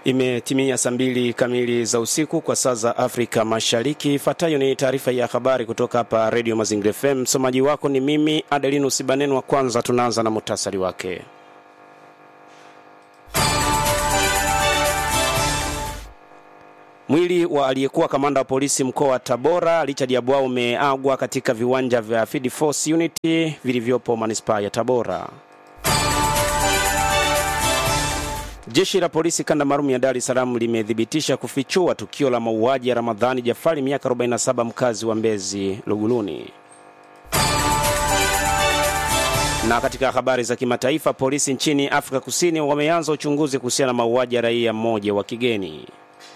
Imetimia saa mbili kamili za usiku kwa saa za Afrika Mashariki. Ifuatayo ni taarifa ya habari kutoka hapa Redio Mazingira FM. Msomaji wako ni mimi Adelinus Baneno. Wa kwanza tunaanza na muhtasari wake. Mwili wa aliyekuwa kamanda wa polisi mkoa wa Tabora Richard Yabwao umeagwa katika viwanja vya Field Force Unity vilivyopo manispaa ya Tabora. Jeshi la polisi kanda maalum ya Dar es Salaam limethibitisha kufichua tukio la mauaji ya Ramadhani Jafari miaka 47 mkazi wa Mbezi Luguluni. Na katika habari za kimataifa, polisi nchini Afrika Kusini wameanza uchunguzi kuhusiana na mauaji ya raia mmoja wa kigeni.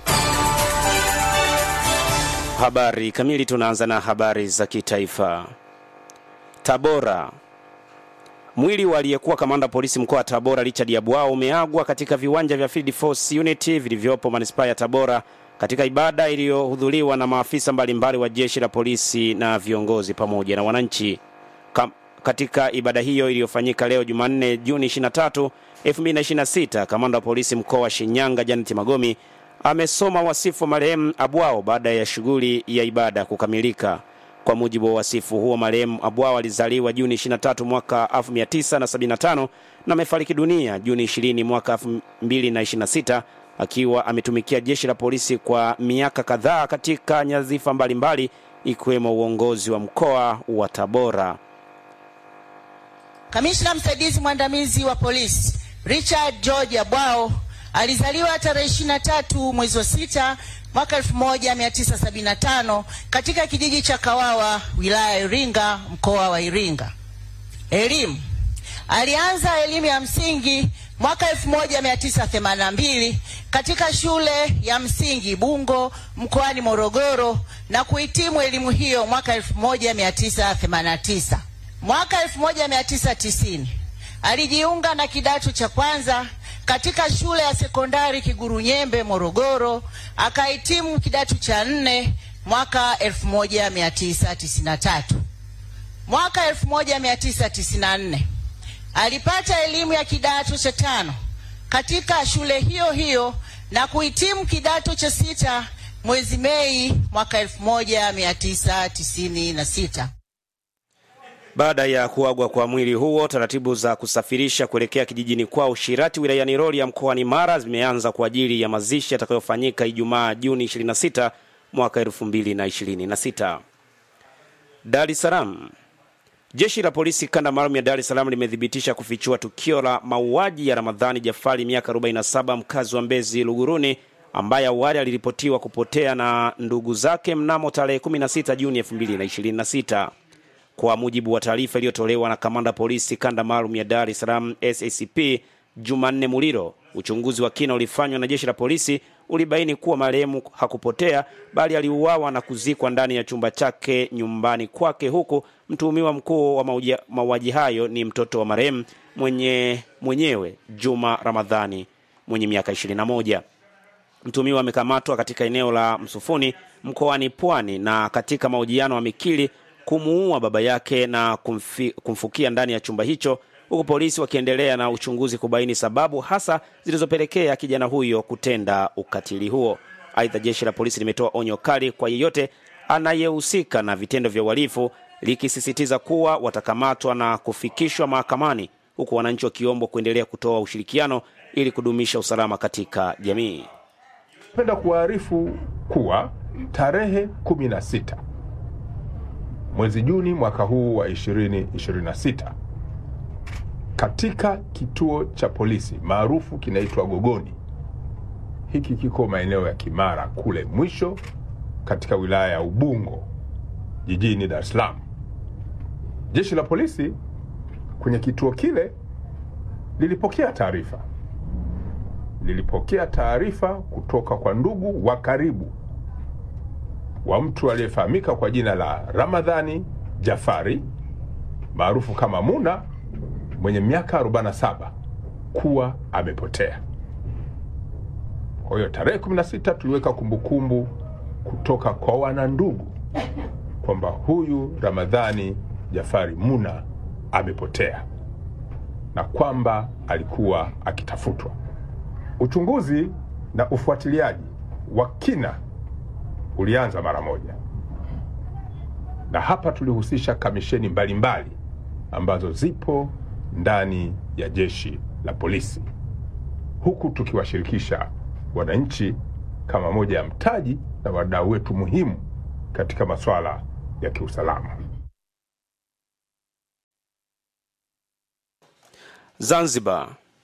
Habari kamili, tunaanza na habari za kitaifa. Tabora. Mwili wa aliyekuwa kamanda polisi mkoa wa Tabora Richard Yabwao umeagwa katika viwanja vya Field Force Unity vilivyopo manispaa ya Tabora katika ibada iliyohudhuriwa na maafisa mbalimbali wa jeshi la polisi na viongozi pamoja na wananchi. Kam, katika ibada hiyo iliyofanyika leo Jumanne Juni 23, 2026, kamanda wa polisi mkoa wa Shinyanga Janet Magomi amesoma wasifu wa marehemu Abwao baada ya shughuli ya ibada kukamilika. Kwa mujibu wa wasifu huo, marehemu Abwao alizaliwa Juni 23 mwaka 1975 na amefariki dunia Juni 20 mwaka 2026 akiwa ametumikia jeshi la polisi kwa miaka kadhaa katika nyadhifa mbalimbali ikiwemo uongozi wa mkoa wa Tabora. Kamishna msaidizi mwandamizi wa polisi Richard George Abwao alizaliwa tarehe 23 mwezi wa sita mwaka 1975 katika kijiji cha Kawawa wilaya ya Iringa mkoa wa Iringa. Elimu. Alianza elimu ya msingi mwaka 1982 katika shule ya msingi Bungo mkoani Morogoro na kuhitimu elimu hiyo mwaka 1989. Mwaka 1990 alijiunga na kidato cha kwanza katika shule ya sekondari Kigurunyembe Morogoro, akahitimu kidato cha nne mwaka 1993. Mwaka 1994 alipata elimu ya kidato cha tano katika shule hiyo hiyo na kuhitimu kidato cha sita mwezi Mei mwaka 1996. Baada ya kuagwa kwa mwili huo, taratibu za kusafirisha kuelekea kijijini kwao Shirati wilayani Rorya mkoani Mara zimeanza kwa ajili ya mazishi yatakayofanyika Ijumaa Juni 26 mwaka 2026. Dar es Salaam. Jeshi la polisi kanda maalum ya Dar es Salaam limethibitisha kufichua tukio la mauaji ya Ramadhani Jafari miaka 47 mkazi wa Mbezi Luguruni ambaye awali aliripotiwa kupotea na ndugu zake mnamo tarehe 16 Juni 2026. Kwa mujibu wa taarifa iliyotolewa na kamanda polisi kanda maalum ya Dar es Salaam SACP Jumanne Muliro, uchunguzi wa kina ulifanywa na jeshi la polisi ulibaini kuwa marehemu hakupotea bali aliuawa na kuzikwa ndani ya chumba chake nyumbani kwake, huku mtuhumiwa mkuu wa mauaji hayo ni mtoto wa marehemu mwenye mwenyewe Juma Ramadhani mwenye miaka 21. Mtuhumiwa amekamatwa katika eneo la Msufuni mkoani Pwani na katika mahojiano amekiri kumuua baba yake na kumfi, kumfukia ndani ya chumba hicho huku polisi wakiendelea na uchunguzi kubaini sababu hasa zilizopelekea kijana huyo kutenda ukatili huo. Aidha, jeshi la polisi limetoa onyo kali kwa yeyote anayehusika na vitendo vya uhalifu likisisitiza kuwa watakamatwa na kufikishwa mahakamani, huku wananchi wakiombwa kuendelea kutoa ushirikiano ili kudumisha usalama katika jamii. Napenda kuwaarifu kuwa tarehe 16 mwezi Juni mwaka huu wa 2026 katika kituo cha polisi maarufu kinaitwa Gogoni. Hiki kiko maeneo ya Kimara kule mwisho katika wilaya ya Ubungo jijini Dar es Salaam. Jeshi la polisi kwenye kituo kile lilipokea taarifa, lilipokea taarifa kutoka kwa ndugu wa karibu wa mtu aliyefahamika kwa jina la Ramadhani Jafari maarufu kama Muna mwenye miaka 47 kuwa amepotea. Kwa hiyo tarehe 16 tuliweka kumbukumbu kutoka kwa wanandugu kwamba huyu Ramadhani Jafari Muna amepotea na kwamba alikuwa akitafutwa. Uchunguzi na ufuatiliaji wa kina ulianza mara moja, na hapa tulihusisha kamisheni mbalimbali mbali ambazo zipo ndani ya jeshi la polisi, huku tukiwashirikisha wananchi kama moja ya mtaji na wadau wetu muhimu katika masuala ya kiusalama. Zanzibar.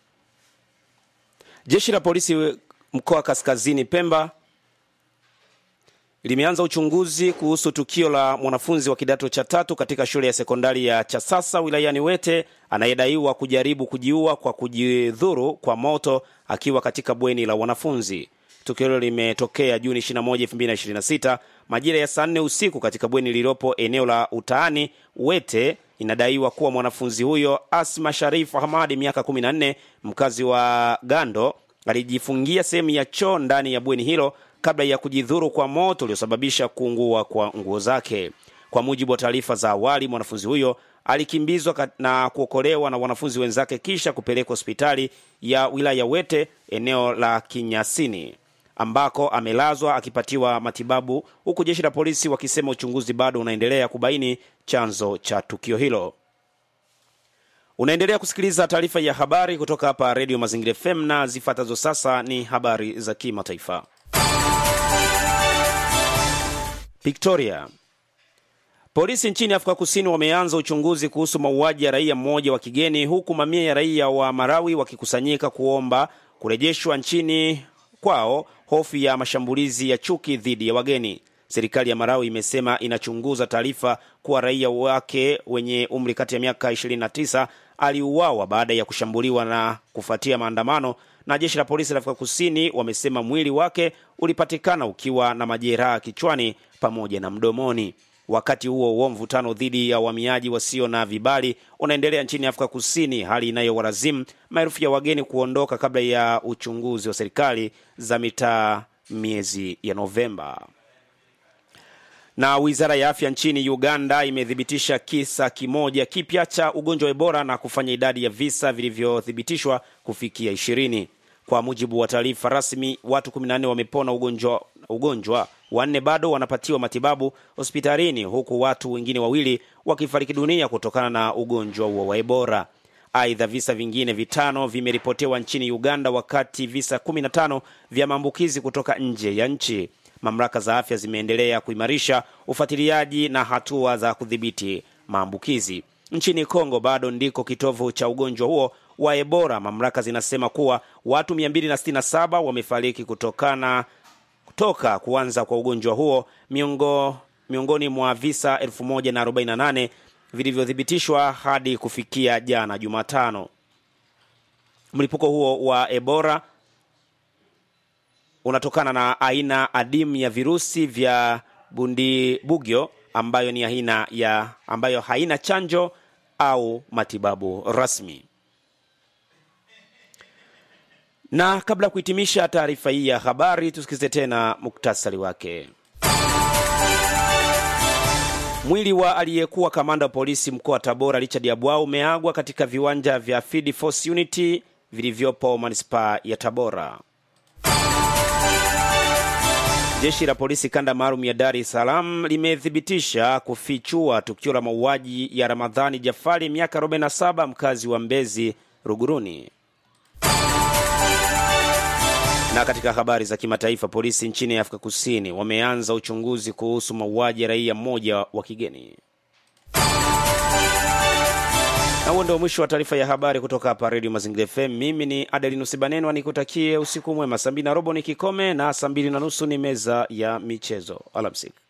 Jeshi la polisi mkoa wa Kaskazini Pemba limeanza uchunguzi kuhusu tukio la mwanafunzi wa kidato cha tatu katika shule ya sekondari ya Chasasa wilayani Wete anayedaiwa kujaribu kujiua kwa kujidhuru kwa moto akiwa katika bweni la wanafunzi. Tukio hilo limetokea Juni 21, 2026 majira ya saa nne usiku katika bweni lililopo eneo la Utaani Wete. Inadaiwa kuwa mwanafunzi huyo Asma Sharif Hamadi, miaka 14, mkazi wa Gando, alijifungia sehemu ya choo ndani ya bweni hilo kabla ya kujidhuru kwa moto uliosababisha kuungua kwa nguo zake. Kwa mujibu wa taarifa za awali, mwanafunzi huyo alikimbizwa na kuokolewa na wanafunzi wenzake kisha kupelekwa hospitali ya wilaya Wete eneo la Kinyasini ambako amelazwa akipatiwa matibabu, huku jeshi la polisi wakisema uchunguzi bado unaendelea kubaini chanzo cha tukio hilo. Unaendelea kusikiliza taarifa ya habari kutoka hapa Redio Mazingira FM na zifuatazo sasa ni habari za kimataifa. Victoria. Polisi nchini Afrika Kusini wameanza uchunguzi kuhusu mauaji ya raia mmoja wa kigeni huku mamia ya raia wa Marawi wakikusanyika kuomba kurejeshwa nchini kwao hofu ya mashambulizi ya chuki dhidi ya wageni. Serikali ya Marawi imesema inachunguza taarifa kuwa raia wake wenye umri kati ya miaka 29 aliuawa baada ya kushambuliwa na kufuatia maandamano, na jeshi la polisi la Afrika Kusini wamesema mwili wake ulipatikana ukiwa na majeraha kichwani pamoja na mdomoni. Wakati huo huo, mvutano dhidi ya wahamiaji wasio na vibali unaendelea nchini Afrika Kusini, hali inayowalazimu maelfu ya wageni kuondoka kabla ya uchunguzi wa serikali za mitaa miezi ya Novemba. Na wizara ya afya nchini Uganda imethibitisha kisa kimoja kipya cha ugonjwa wa Ebola na kufanya idadi ya visa vilivyothibitishwa kufikia ishirini. Kwa mujibu wa taarifa rasmi, watu 14 wamepona ugonjwa, ugonjwa wanne bado wanapatiwa matibabu hospitalini huku watu wengine wawili wakifariki dunia kutokana na ugonjwa huo wa Ebola. Aidha, visa vingine vitano vimeripotewa nchini Uganda, wakati visa 15 vya maambukizi kutoka nje ya nchi. Mamlaka za afya zimeendelea kuimarisha ufuatiliaji na hatua za kudhibiti maambukizi. Nchini Kongo bado ndiko kitovu cha ugonjwa huo wa Ebola. Mamlaka zinasema kuwa watu 267 wamefariki kutokana kutoka kuanza kwa ugonjwa huo miongo, miongoni mwa visa 1048 vilivyothibitishwa hadi kufikia jana Jumatano. Mlipuko huo wa Ebola unatokana na aina adimu ya virusi vya bundibugyo ambayo ni aina ya ambayo haina chanjo au matibabu rasmi. Na kabla ya kuhitimisha taarifa hii ya habari, tusikize tena muktasari wake. Mwili wa aliyekuwa kamanda wa polisi mkoa wa Tabora Richard Yabwao umeagwa katika viwanja vya Field Force Unity vilivyopo manispaa ya Tabora. Jeshi la polisi kanda maalum ya Dar es Salaam limethibitisha kufichua tukio la mauaji ya Ramadhani Jafari, miaka 47, mkazi wa Mbezi Ruguruni. Na katika habari za kimataifa, polisi nchini Afrika Kusini wameanza uchunguzi kuhusu mauaji ya raia mmoja wa kigeni. Na huo ndio mwisho wa taarifa ya habari kutoka hapa Redio Mazingira FM. Mimi ni Adelinus Banenwa, nikutakie usiku mwema. Saa mbili na robo ni kikome na saa mbili na nusu ni meza ya michezo. Alamsiki.